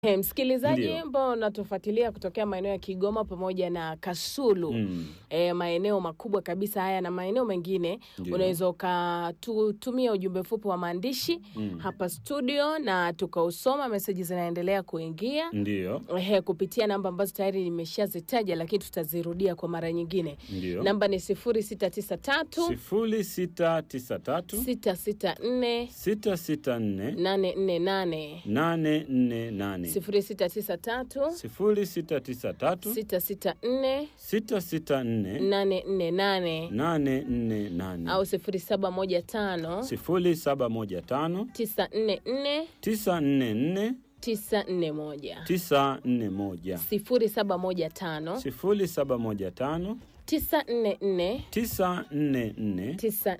Hey, msikilizaji Ndio. ambao unatufuatilia kutokea maeneo ya Kigoma pamoja na Kasulu Mm. e, maeneo makubwa kabisa haya na maeneo mengine, Ndio. unaweza ukatutumia ujumbe mfupi wa maandishi Mm. hapa studio na tukausoma. Meseji zinaendelea kuingia Ndio, Ehe, kupitia namba ambazo tayari nimeshazitaja, lakini tutazirudia kwa mara nyingine. ndio. Namba ni 0693 sifuri sita tisa tatu 664 sita sita nne 848 nane nne nane 0693 sifuri sita tisa tatu 664 sita sita nne 848 nane nne nane au 0715 sifuri saba moja tano 944 tisa nne nne 941 tisa nne moja 0715 sifuri saba moja tano 944 tisa nne nne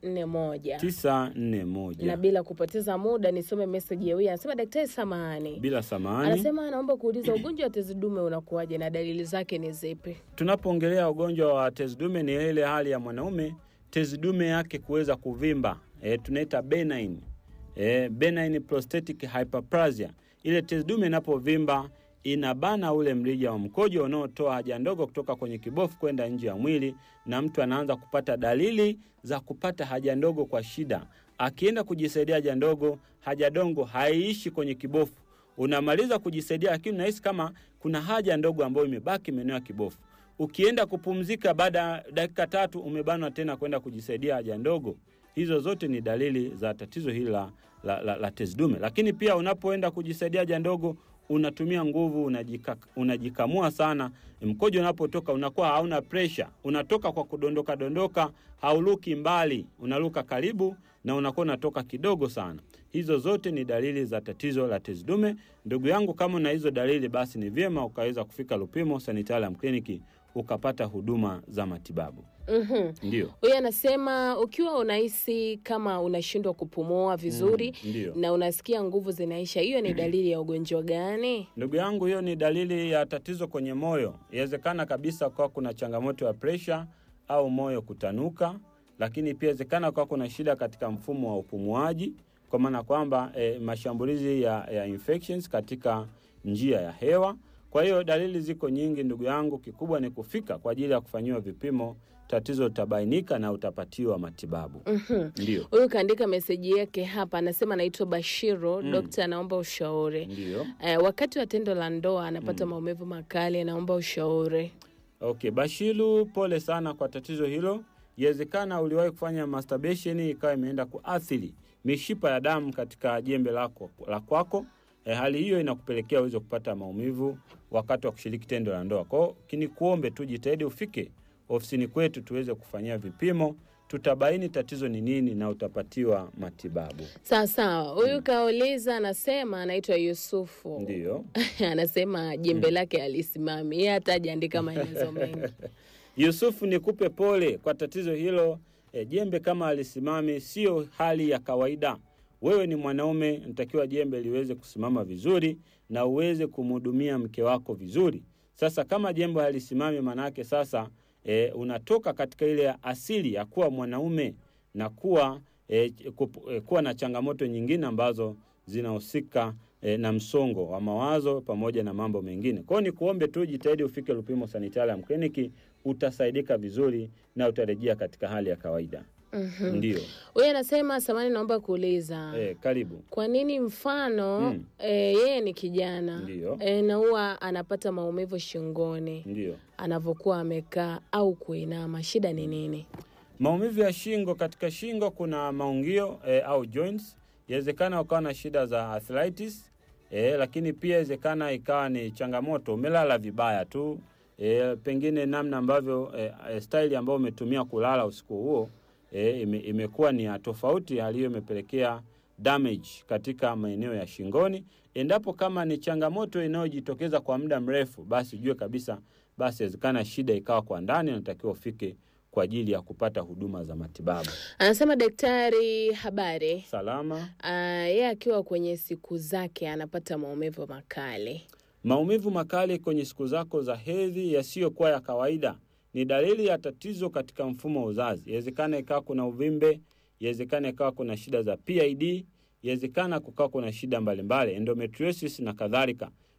941 tisa nne na moja bila kupoteza muda nisome meseji ya huyu anasema daktari samahani bila samani. anasema anaomba kuuliza ugonjwa wa tezi dume unakuwaje na dalili zake ni zipi Tunapoongelea ugonjwa wa tezi dume ni ile hali ya mwanaume tezi dume yake kuweza kuvimba, e, tunaita benign e, benign prostatic hyperplasia. Ile tezi dume inapovimba inabana ule mrija wa mkojo unaotoa haja ndogo kutoka kwenye kibofu kwenda nje ya mwili, na mtu anaanza kupata dalili za kupata haja ndogo kwa shida. Akienda kujisaidia haja ndogo, haja dongo haiishi kwenye kibofu unamaliza kujisaidia, lakini unahisi kama kuna haja ndogo ambayo imebaki maeneo ya kibofu. Ukienda kupumzika, baada ya dakika tatu umebanwa tena kwenda kujisaidia haja ndogo. Hizo zote ni dalili za tatizo hili la, la, la, la tezi dume. Lakini pia unapoenda kujisaidia haja ndogo unatumia nguvu, unajika, unajikamua sana. Mkojo unapotoka unakuwa hauna presha, unatoka kwa kudondoka dondoka, hauluki mbali, unaluka karibu na unakuwa unatoka kidogo sana. Hizo zote ni dalili za tatizo la tezi dume. Ndugu yangu, kama una hizo dalili, basi ni vyema ukaweza kufika Lupimo Sanitarium Clinic ukapata huduma za matibabu. Mhm. Ndio, huyu anasema ukiwa unahisi kama unashindwa kupumua vizuri Mm, ndio. na unasikia nguvu zinaisha hiyo ni dalili ya ugonjwa gani ndugu yangu, hiyo ni dalili ya tatizo kwenye moyo. Inawezekana kabisa kwa kuna changamoto ya presha au moyo kutanuka, lakini pia inawezekana kwa kuna shida katika mfumo wa upumuaji, kwa maana kwamba eh, mashambulizi ya, ya infections katika njia ya hewa. Kwa hiyo dalili ziko nyingi ndugu yangu, kikubwa ni kufika kwa ajili ya kufanyiwa vipimo, tatizo litabainika na utapatiwa matibabu. Mhm. Ndio, huyu kaandika meseji yake hapa anasema anaitwa bashiro Mm. dokta anaomba ushauri ndio. eh, wakati wa tendo la ndoa anapata maumivu makali anaomba ushauri Okay, Bashiru, pole sana kwa tatizo hilo. Iwezekana uliwahi kufanya masturbation ikawa imeenda kuathiri mishipa ya damu katika jembe lako la kwako. E, hali hiyo inakupelekea uweze kupata maumivu wakati wa kushiriki tendo la ndoa. Kwa hiyo kini kuombe tu jitahidi ufike ofisini kwetu tuweze kufanyia vipimo, tutabaini tatizo ni nini na utapatiwa matibabu. sawa sawa huyu kauliza anasema anaitwa yusufu Ndiyo. anasema jembe lake alisimami yeye hata ajaandika maelezo mengi Yusufu, nikupe pole kwa tatizo hilo. E, jembe kama alisimami sio hali ya kawaida. Wewe ni mwanaume, natakiwa jembe liweze kusimama vizuri na uweze kumhudumia mke wako vizuri. Sasa kama jembe halisimami, maanake sasa e, unatoka katika ile asili ya kuwa mwanaume na kuwa e, kup, e, kuwa na changamoto nyingine ambazo zinahusika e, na msongo wa mawazo pamoja na mambo mengine. Kwa hiyo ni kuombe tu jitahidi ufike Lupimo Sanitarium Clinic, utasaidika vizuri na utarejea katika hali ya kawaida. Mhm. Ndio. huyu anasema samani naomba kuuliza E, karibu. kwa nini mfano Mm. e, yeye ni kijana Ndio. e, na huwa anapata maumivu shingoni Ndio. anavyokuwa amekaa au kuinama shida ni nini Maumivu ya shingo, katika shingo kuna maungio e, au joints. Yawezekana ukawa na shida za arthritis e, lakini pia yawezekana ikawa ni changamoto, umelala vibaya tu e, pengine namna ambavyo e, e, staili ambayo umetumia kulala usiku huo e, ime, imekuwa ni ya tofauti. Hali hiyo imepelekea damage katika maeneo ya shingoni. Endapo kama ni changamoto inayojitokeza kwa muda mrefu, basi ujue kabisa, basi inawezekana shida ikawa kwa ndani, natakiwa ufike kwa ajili ya kupata huduma za matibabu anasema daktari habari salama. Ah, yeye akiwa kwenye siku zake anapata maumivu makali Maumivu makali kwenye siku zako za hedhi yasiyokuwa ya kawaida ni dalili ya tatizo katika mfumo wa uzazi. Inawezekana ikawa kuna uvimbe, inawezekana ikawa kuna shida za PID, inawezekana kukawa kuna shida mbalimbali, endometriosis na kadhalika.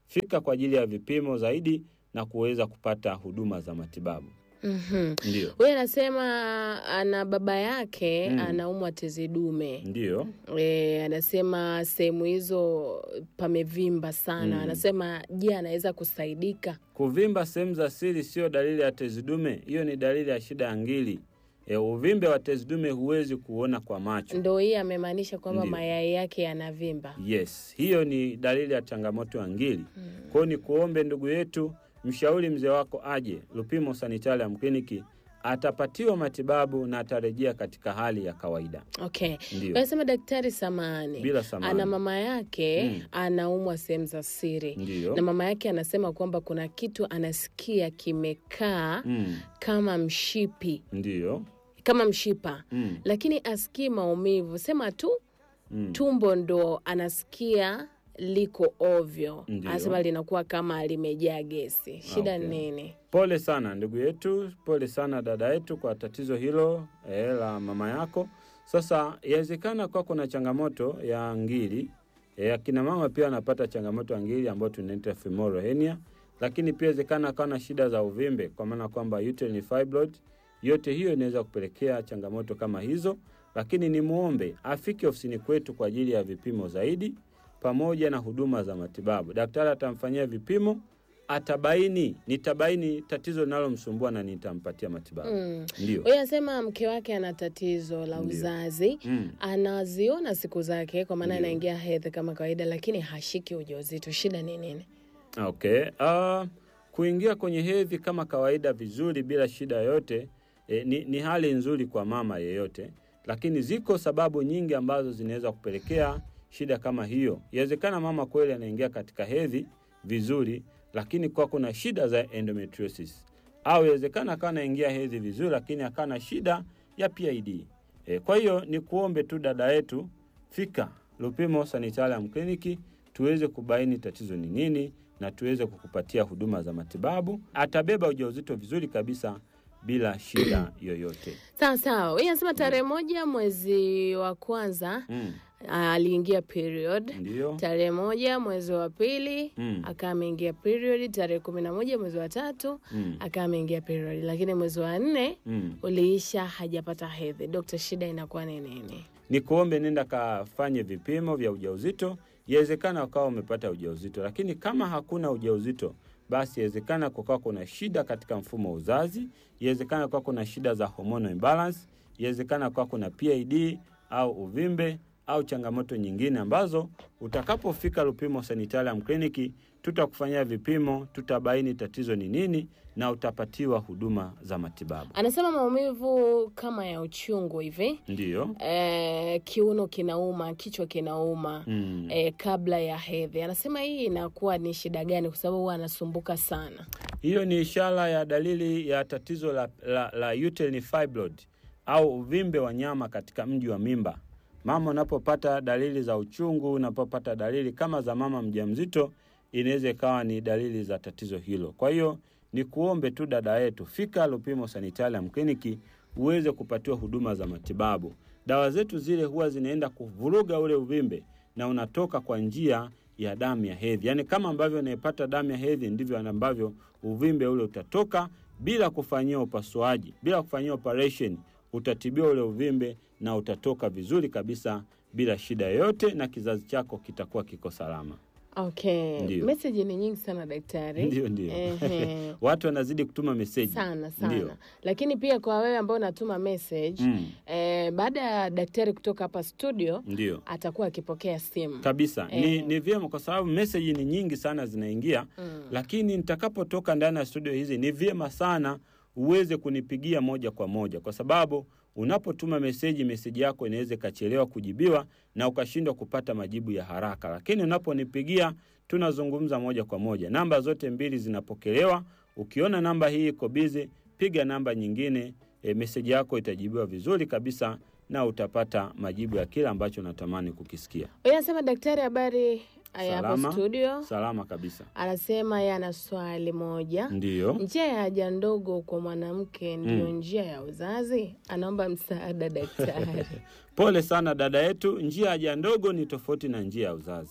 fika kwa ajili ya vipimo zaidi na kuweza kupata huduma za matibabu. Mhm. Ndio, Huyu anasema ana baba yake Mm. anaumwa tezi dume. ndio. E, anasema sehemu hizo pamevimba sana. Mm. Anasema je, anaweza kusaidika? Kuvimba sehemu za siri sio dalili ya tezi dume, hiyo ni dalili ya shida ya ngili. E, uvimbe wa tezi dume huwezi kuona kwa macho. Ndo hii amemaanisha kwamba Ndio. mayai yake yanavimba. Yes, hiyo ni dalili ya changamoto ya ngili. Kwa hiyo ni kuombe ndugu yetu, mshauri mzee wako aje Lupimo Sanitarium Kliniki, atapatiwa matibabu na atarejea katika hali ya kawaida. Okay. Ndio, Anasema daktari, samani bila samani. ana mama yake Mm. anaumwa sehemu za siri Ndio. na mama yake anasema kwamba kuna kitu anasikia kimekaa Mm, kama mshipi ndio. kama mshipa Mm, lakini asikii maumivu, sema tu mm. tumbo ndo anasikia liko ovyo, Ndio. anasema linakuwa kama limejaa gesi. Shida Okay. ni nini? Pole sana ndugu yetu, pole sana dada yetu kwa tatizo hilo eh, la mama yako. Sasa yawezekana kwa kuna changamoto ya ngiri eh, akina mama pia wanapata changamoto ya ngiri ambayo tunaita femoral hernia, lakini pia inawezekana akawa na shida za uvimbe, kwa maana kwamba uterine fibroid. Yote hiyo inaweza kupelekea changamoto kama hizo, lakini ni muombe afike ofisini kwetu kwa ajili ya vipimo zaidi pamoja na huduma za matibabu. Daktari atamfanyia vipimo atabaini nitabaini tatizo linalomsumbua na nitampatia matibabu. Mm. Ndio. Huyu anasema mke wake ana tatizo la Ndio. uzazi Mm. anaziona siku zake kwa maana Ndio. anaingia hedhi kama kawaida, lakini hashiki ujauzito. Shida ni nini? Okay. Uh, kuingia kwenye hedhi kama kawaida vizuri bila shida yoyote eh, ni, ni hali nzuri kwa mama yeyote, lakini ziko sababu nyingi ambazo zinaweza kupelekea shida kama hiyo. Inawezekana mama kweli anaingia katika hedhi vizuri, lakini kwa kuna shida za endometriosis, au inawezekana akawa anaingia hedhi vizuri, lakini akawa na shida ya PID. E, kwa hiyo ni kuombe tu dada yetu, fika Lupimo Sanitarium Kliniki tuweze kubaini tatizo ni nini na tuweze kukupatia huduma za matibabu. Atabeba ujauzito vizuri kabisa bila shida yoyote. Sawa sawa. Huyu anasema tarehe moja mwezi wa kwanza Mm, aliingia period ndio. tarehe moja mwezi wa pili Mm. akawa ameingia period, tarehe kumi na moja mwezi wa tatu Mm, akawa ameingia period, lakini mwezi wa nne mm. uliisha hajapata hedhi. Dokta, shida inakuwa ni nini? Ni kuombe nenda kafanye vipimo vya ujauzito. Yawezekana ukawa umepata ujauzito, lakini kama hakuna ujauzito, basi yawezekana kukawa kuna shida katika mfumo wa uzazi, yawezekana kukawa kuna shida za hormonal imbalance, yawezekana kukawa kuna PID au uvimbe au changamoto nyingine ambazo utakapofika Lupimo Sanitarium Kliniki tutakufanyia vipimo, tutabaini tatizo ni nini na utapatiwa huduma za matibabu. Anasema maumivu kama ya uchungu hivi Ndiyo. e, kiuno kinauma, kichwa kinauma Mm. e, kabla ya hedhi. Anasema hii inakuwa ni shida gani? Kwa sababu huwa anasumbuka sana. Hiyo ni ishara ya dalili ya tatizo la, la, la uterine fibroid au uvimbe wa nyama katika mji wa mimba. Mama unapopata dalili za uchungu, unapopata dalili kama za mama mjamzito, inaweza ikawa ni dalili za tatizo hilo. Kwa hiyo ni kuombe tu dada yetu, fika Lupimo Sanitarium Kliniki uweze kupatiwa huduma za matibabu. Dawa zetu zile huwa zinaenda kuvuruga ule uvimbe na unatoka kwa njia ya damu ya hedhi. Yaani kama ambavyo unaipata damu ya hedhi ndivyo ambavyo uvimbe ule utatoka bila kufanyiwa upasuaji, bila kufanyiwa operation, utatibiwa ule uvimbe na utatoka vizuri kabisa bila shida yoyote, na kizazi chako kitakuwa kiko salama. Okay, Ndio. meseji ni nyingi sana daktari. Ndio, ndio. Ehe. Watu wanazidi kutuma meseji sana sana Ndio. lakini pia kwa wewe ambao unatuma message Mm, eh, baada ya daktari kutoka hapa studio ndio atakuwa akipokea simu kabisa ni, Eh. ni vyema kwa sababu meseji ni nyingi sana zinaingia Mm. lakini nitakapotoka ndani ya studio hizi ni vyema sana uweze kunipigia moja kwa moja kwa sababu unapotuma meseji meseji yako inaweza ikachelewa kujibiwa na ukashindwa kupata majibu ya haraka lakini unaponipigia tunazungumza moja kwa moja namba zote mbili zinapokelewa ukiona namba hii iko bizi piga namba nyingine e, meseji yako itajibiwa vizuri kabisa na utapata majibu ya kile ambacho unatamani kukisikia Huyu anasema daktari, habari ya hapo Salama. studio. salama kabisa Anasema yeye ana swali moja. ndiyo Njia ya haja ndogo kwa mwanamke ndiyo Mm. njia ya uzazi? Anaomba msaada daktari. Pole sana dada yetu, njia ya haja ndogo ni tofauti na njia ya uzazi.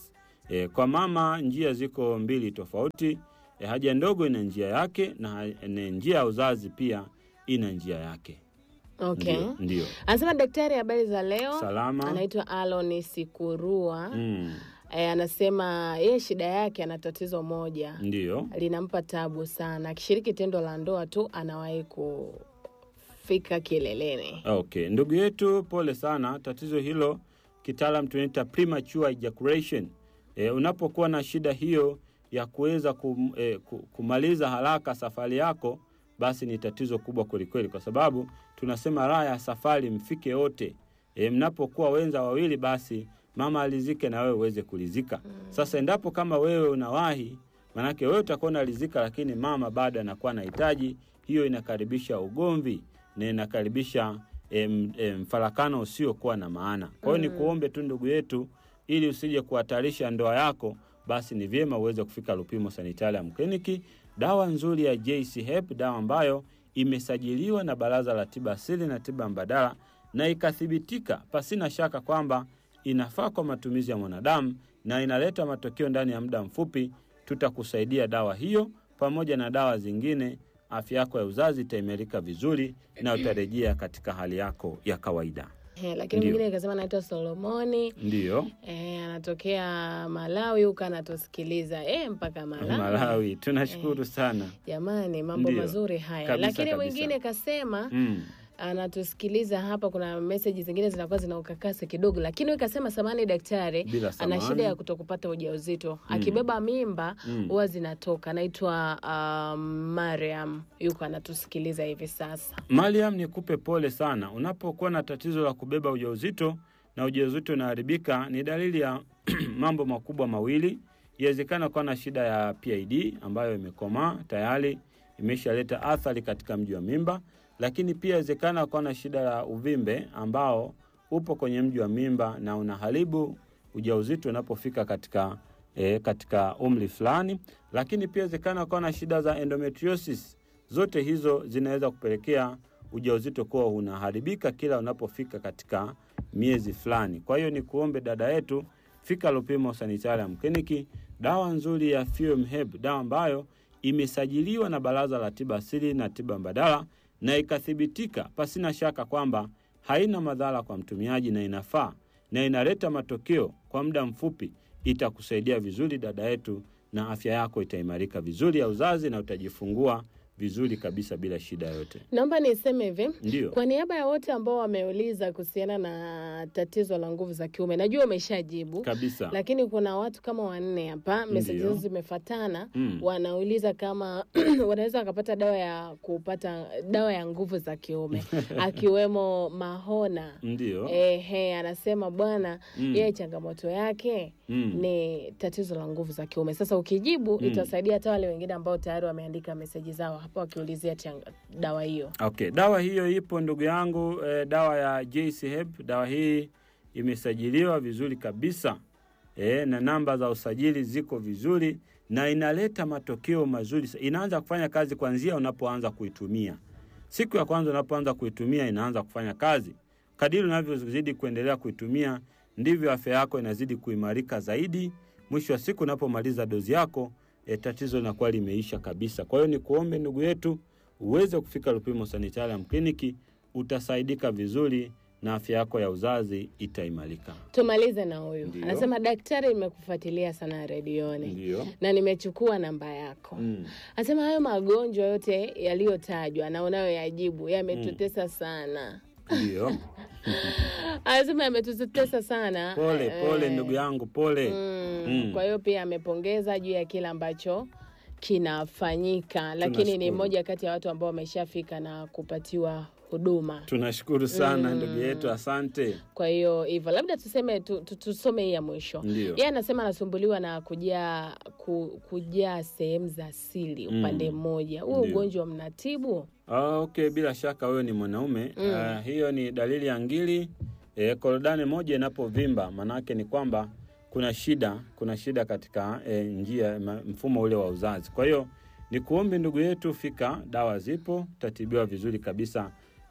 E, kwa mama njia ziko mbili tofauti. E, haja ndogo ina njia yake na ha- na njia ya uzazi pia ina njia yake. Okay. Ndio, ndio. Anasema daktari, habari za leo. Salama. Anaitwa Alon Sikurua. Mm, E, anasema yeye shida yake ana tatizo moja ndio. linampa tabu sana. Akishiriki tendo la ndoa tu anawahi kufika kileleni. Okay, ndugu yetu, pole sana. Tatizo hilo kitaalam tunaita premature ejaculation. E, unapokuwa na shida hiyo ya kuweza kum, e, ku- kumaliza haraka safari yako, basi ni tatizo kubwa kwelikweli, kwa sababu tunasema raha ya safari mfike wote. E, mnapokuwa wenza wawili, basi mama alizike na wewe uweze kulizika. Sasa endapo kama wewe unawahi, manake wewe utakuwa unalizika, lakini mama bado anakuwa anahitaji, hiyo inakaribisha ugomvi na inakaribisha em, em, mfarakano usiokuwa na maana. Kwa hiyo ni kuombe tu ndugu yetu, ili usije kuhatarisha ndoa yako, basi ni vyema uweze kufika Lupimo Sanitarium Kliniki. Dawa nzuri ya JC Hep, dawa ambayo imesajiliwa na Baraza la Tiba Asili na Tiba Mbadala na ikathibitika pasina shaka kwamba inafaa kwa matumizi ya mwanadamu na inaleta matokeo ndani ya muda mfupi. Tutakusaidia dawa hiyo pamoja na dawa zingine afya yako ya uzazi itaimarika vizuri na utarejea katika hali yako ya kawaida. He, lakini Ndio. mwingine akasema anaitwa Solomoni Ndiyo, e, anatokea Malawi huko anatusikiliza e, mpaka Malawi. Malawi, tunashukuru sana. Jamani, mambo Ndio. mazuri haya. Kabisa, lakini kabisa. mwingine kasema Mm. anatusikiliza hapa, kuna meseji zingine zinakuwa zina ukakasi kidogo, lakini wewe kasema samani daktari Bila ana samani. shida ya kutokupata ujauzito akibeba mimba Mm. huwa zinatoka. Anaitwa um, Mariam, yuko anatusikiliza hivi sasa. Mariam, nikupe pole sana. Unapokuwa na tatizo la kubeba ujauzito na ujauzito unaharibika, ni dalili ya mambo makubwa mawili. Iwezekana kuwa na shida ya PID ambayo imekomaa tayari, imeshaleta athari katika mji wa mimba, lakini pia iwezekana kuwa na shida ya uvimbe ambao upo kwenye mji wa mimba na unaharibu ujauzito unapofika katika e, katika umri fulani, lakini pia iwezekana kuwa na shida za endometriosis. Zote hizo zinaweza kupelekea ujauzito kuwa unaharibika kila unapofika katika miezi fulani. Kwa hiyo ni kuombe dada yetu, fika Lupimo Sanitarium Kliniki, dawa nzuri ya Fuem Herb, dawa ambayo imesajiliwa na Baraza la Tiba Asili na Tiba Mbadala na ikathibitika pasina shaka kwamba haina madhara kwa mtumiaji na inafaa na inaleta matokeo kwa muda mfupi. Itakusaidia vizuri dada yetu, na afya yako itaimarika vizuri ya uzazi na utajifungua vizuri kabisa bila shida yoyote. Naomba niseme hivi Ndiyo. kwa niaba ya wote ambao wameuliza kuhusiana na tatizo la nguvu za kiume, najua umeshajibu kabisa. lakini kuna watu kama wanne hapa, meseji Ndiyo. hizo zimefatana Mm. wanauliza kama wanaweza wakapata dawa ya kupata dawa ya nguvu za kiume akiwemo Mahona. Ndiyo. Ehe, anasema bwana Mm. yeye changamoto yake Mm. ni tatizo la nguvu za kiume. Sasa ukijibu Mm. itasaidia hata wale wengine ambao tayari wameandika meseji zao hapa wakiulizia changa- dawa hiyo. Okay, dawa hiyo ipo ndugu yangu eh, dawa ya JC Hep. Dawa hii imesajiliwa vizuri kabisa eh, na namba za usajili ziko vizuri na inaleta matokeo mazuri. Inaanza kufanya kazi kuanzia unapoanza kuitumia. Siku ya kwanza unapoanza kuitumia inaanza kufanya kazi. Kadiri unavyozidi kuendelea kuitumia, ndivyo afya yako inazidi kuimarika zaidi. Mwisho wa siku unapomaliza dozi yako, eh, tatizo linakuwa limeisha kabisa. Kwa hiyo ni kuombe ndugu yetu uweze kufika Lupimo Sanitarium Kliniki, utasaidika vizuri na afya yako ya uzazi itaimarika. Tumalize na huyu Ndiyo. anasema, daktari, nimekufuatilia sana redioni Ndio. na nimechukua namba yako. Mm. Anasema hayo magonjwa yote yaliyotajwa na unayoyajibu yametutesa sana. Ndio. Anasema yametutesa sana. Pole pole Eh, ndugu yangu, pole. Mm, Mm. Kwa hiyo pia amepongeza juu ya kile ambacho kinafanyika, lakini ni Tunashukuru. mmoja kati ya watu ambao wameshafika na kupatiwa huduma. Tunashukuru sana ndugu yetu, asante. Kwa hiyo hivyo, labda tuseme tu, tu, tusome hii ya mwisho. Ndio. Yeye anasema anasumbuliwa na kujaa ku, kujaa sehemu za siri upande mmoja. Huo Ndio. ugonjwa mnatibu? Ah, Okay, bila shaka wewe ni mwanaume Ah, hiyo ni dalili ya ngili. E, korodani moja inapovimba maanake ni kwamba kuna shida, kuna shida katika e, njia ma- mfumo ule wa uzazi. Kwa hiyo ni kuombe ndugu yetu, fika, dawa zipo, utatibiwa vizuri kabisa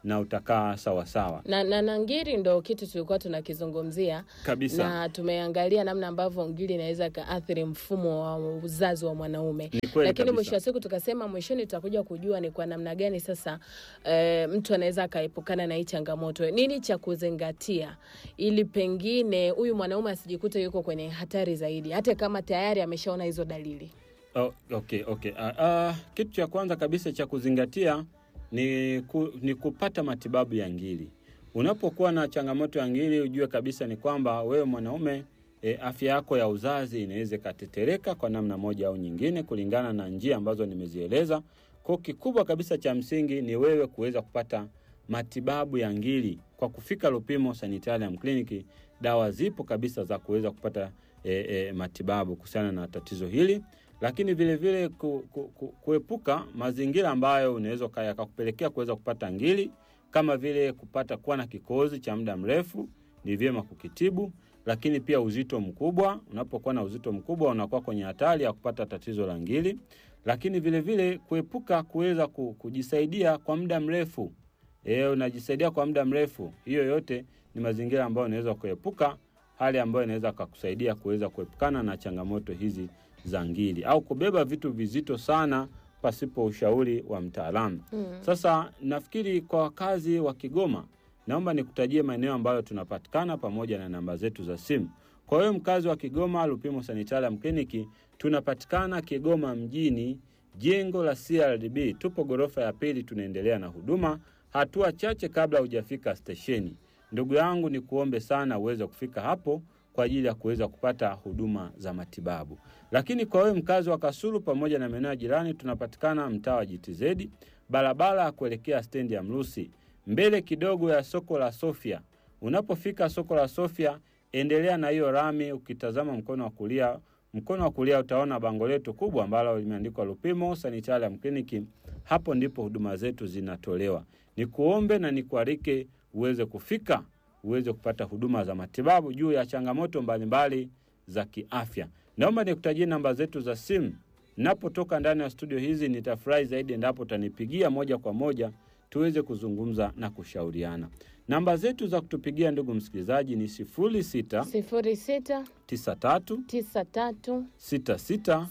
na utakaa sawasawa na, na, na ngiri ndo kitu tulikuwa tunakizungumzia kabisa. na tumeangalia namna ambavyo ngiri inaweza ikaathiri mfumo wa uzazi wa mwanaume Ni kweli lakini kabisa. mwisho wa siku tukasema mwishoni tutakuja kujua ni kwa namna gani sasa e, mtu anaweza akaepukana na hii changamoto nini cha kuzingatia ili pengine huyu mwanaume asijikute yuko kwenye hatari zaidi hata kama tayari ameshaona hizo dalili Oh, okay, okay. Uh, uh, kitu cha kwanza kabisa cha kuzingatia ni, ku, ni kupata matibabu ya ngiri. Unapokuwa na changamoto ya ngiri, ujue kabisa ni kwamba wewe mwanaume e, afya yako ya uzazi inaweza ikatetereka kwa namna moja au nyingine, kulingana na njia ambazo nimezieleza. Kwa kikubwa kabisa cha msingi ni wewe kuweza kupata matibabu ya ngiri kwa kufika Lupimo Sanitarium Clinic. Dawa zipo kabisa za kuweza kupata e, e, matibabu kuhusiana na tatizo hili lakini vile vile ku, ku, ku, kuepuka mazingira ambayo unaweza uka- yakakupelekea kuweza kupata ngiri kama vile kupata kuwa na kikohozi cha muda mrefu, ni vyema kukitibu. Lakini pia uzito mkubwa, unapokuwa na uzito mkubwa unakuwa kwenye hatari ya kupata tatizo la ngiri. Lakini vile vile kuepuka kuweza ku- kujisaidia kwa muda mrefu e, unajisaidia kwa muda mrefu, hiyo yote ni mazingira ambayo unaweza kuepuka, hali ambayo inaweza kakusaidia kuweza kuepukana na changamoto hizi za ngiri au kubeba vitu vizito sana pasipo ushauri wa mtaalamu. mm. Sasa nafikiri kwa wakazi wa Kigoma, naomba nikutajie maeneo ambayo tunapatikana pamoja na namba zetu za simu. Kwa hiyo mkazi wa Kigoma, Lupimo Sanitarium Clinic tunapatikana Kigoma mjini, jengo la CRDB, tupo ghorofa ya pili, tunaendelea na huduma, hatua chache kabla hujafika stesheni. Ndugu yangu, ni kuombe sana uweze kufika hapo kwa ajili ya kuweza kupata huduma za matibabu. Lakini kwa wewe mkazi wa Kasulu pamoja na maeneo ya jirani, tunapatikana mtaa wa GTZ, barabara ya kuelekea stendi ya Mrusi, mbele kidogo ya soko la Sofia. Unapofika soko la Sofia, endelea na hiyo rami, ukitazama mkono wa kulia, mkono wa kulia utaona bango letu kubwa ambalo limeandikwa Lupimo Sanitarium Clinic. Hapo ndipo huduma zetu zinatolewa. Nikuombe na nikualike uweze kufika uweze kupata huduma za matibabu juu ya changamoto mbalimbali za kiafya. Naomba nikutajie namba zetu za simu. Napotoka ndani ya studio hizi, nitafurahi zaidi endapo utanipigia moja kwa moja tuweze kuzungumza na kushauriana. Namba zetu za kutupigia ndugu msikilizaji ni 06 sifuri sita 93 tisa tatu 66 sita sita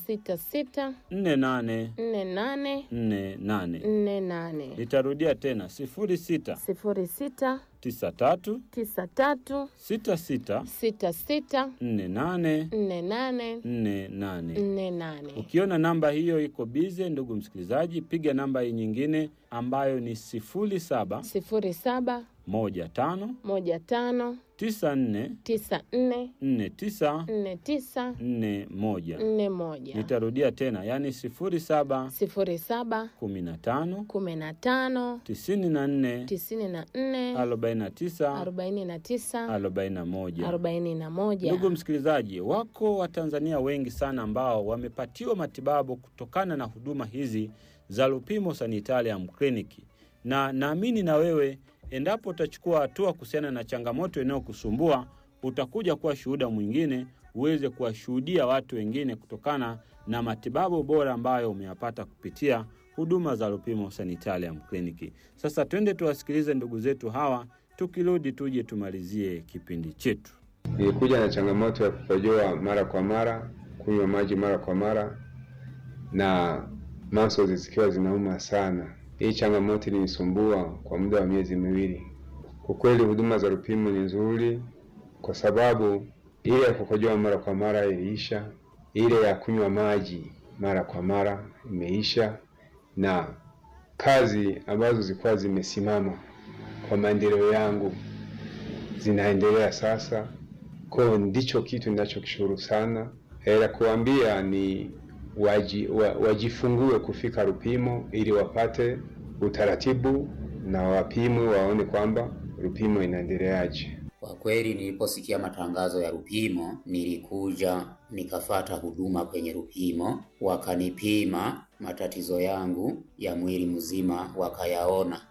48 nne nane 48. nne nane Nitarudia tena 06 sifuri sita 93 tisa tatu 66 sita sita 48 nne nane 48. nne nane Ukiona namba hiyo iko bize, ndugu msikilizaji, piga namba hii nyingine ambayo ni 0715 sifuri saba moja tano 94 tisa nne 49 nne tisa 41. nne moja Nitarudia tena, yani 0715 sifuri saba kumi na tano 94 tisini na nne 49 arobaini na tisa 41. arobaini na moja Ndugu msikilizaji, wako Watanzania wengi sana ambao wamepatiwa matibabu kutokana na huduma hizi za Lupimo Sanitarium Clinic, na naamini na wewe, endapo utachukua hatua kuhusiana na changamoto inayokusumbua utakuja kuwa shuhuda mwingine, uweze kuwashuhudia watu wengine kutokana na matibabu bora ambayo umeyapata kupitia huduma za Lupimo Sanitarium Clinic. Sasa twende tuwasikilize ndugu zetu hawa, tukirudi tuje tumalizie kipindi chetu. Nilikuja na changamoto ya kukojoa mara kwa mara, kunywa maji mara kwa mara na muscles zikiwa zinauma sana. Hii changamoto ilinisumbua kwa muda wa miezi miwili. Kwa kweli huduma za Lupimo ni nzuri, kwa sababu ile ya kukojoa mara kwa mara iliisha, ile ya kunywa maji mara kwa mara imeisha, na kazi ambazo zilikuwa zimesimama kwa maendeleo yangu zinaendelea sasa. Kwa hiyo ndicho kitu ninachokishukuru sana. Eh, La kuambia ni waji, wa, wajifungue kufika Lupimo ili wapate utaratibu na wapimwe waone kwamba Lupimo inaendeleaje. Kwa kweli niliposikia matangazo ya Lupimo nilikuja nikafata huduma kwenye Lupimo, wakanipima matatizo yangu ya mwili mzima, wakayaona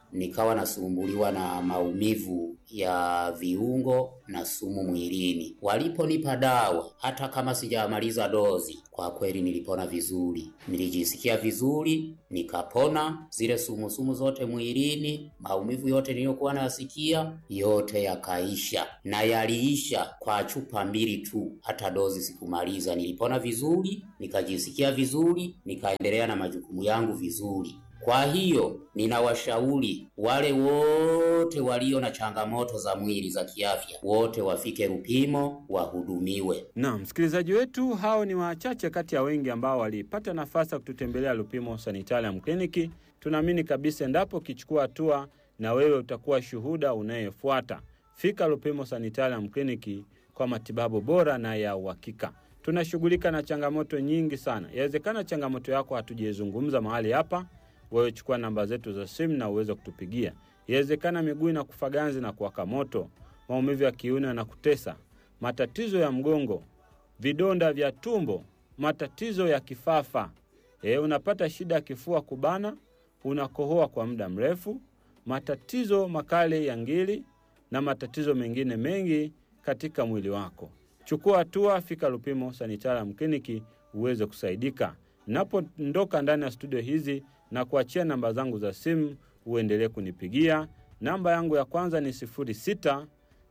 nikawa nasumbuliwa na maumivu ya viungo na sumu mwilini. Waliponipa dawa, hata kama sijamaliza dozi, kwa kweli nilipona vizuri, nilijisikia vizuri, nikapona zile sumu sumu zote mwilini, maumivu yote niliyokuwa nayasikia yote yakaisha, na yaliisha kwa chupa mbili tu, hata dozi sikumaliza. Nilipona vizuri, nikajisikia vizuri, nikaendelea na majukumu yangu vizuri. Kwa hiyo ninawashauri wale wote walio na changamoto za mwili za kiafya, wote wafike Lupimo wahudumiwe. Na msikilizaji wetu, hao ni wachache kati ya wengi ambao walipata nafasi ya kututembelea Lupimo Sanitarium Clinic. Tunaamini kabisa endapo ukichukua hatua, na wewe utakuwa shuhuda unayefuata. Fika Lupimo Sanitarium Clinic kwa matibabu bora na ya uhakika. Tunashughulika na changamoto nyingi sana. Yawezekana changamoto yako hatujaizungumza mahali hapa wewe chukua namba zetu za simu na uweze kutupigia. Inawezekana miguu na kufa ganzi na kuwaka moto, maumivu ya kiuno yanakutesa, matatizo ya mgongo, vidonda vya tumbo, matatizo ya kifafa. E, unapata shida ya kifua kubana, unakohoa kwa muda mrefu, matatizo makali ya ngiri na matatizo mengine mengi katika mwili wako. Chukua hatua, fika Lupimo Sanitarium Clinic uweze kusaidika. Napoondoka ndani ya studio hizi na kuachia namba zangu za simu, uendelee kunipigia. Namba yangu ya kwanza ni 0693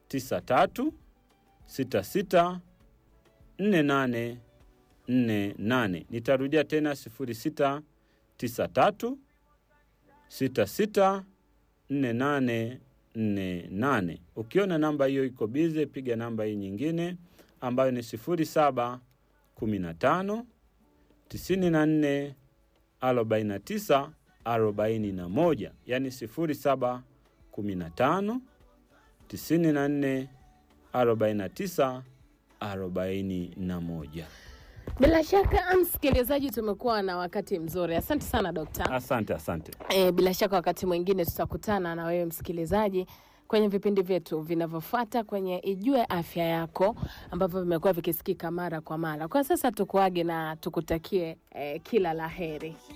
66 48 48. Nitarudia tena 0693 66 48 48. Ukiona namba hiyo iko bize, piga namba hii nyingine ambayo ni 07 15 94 49 41, yani 07 15 94 49 41. Bila shaka msikilizaji, tumekuwa na wakati mzuri. Asante sana dokta. Asante, asante. E, bila shaka wakati mwingine tutakutana na wewe msikilizaji kwenye vipindi vyetu vinavyofuata kwenye Ijue Afya Yako ambavyo vimekuwa vikisikika mara kwa mara. Kwa sasa tukuage na tukutakie eh, kila la heri.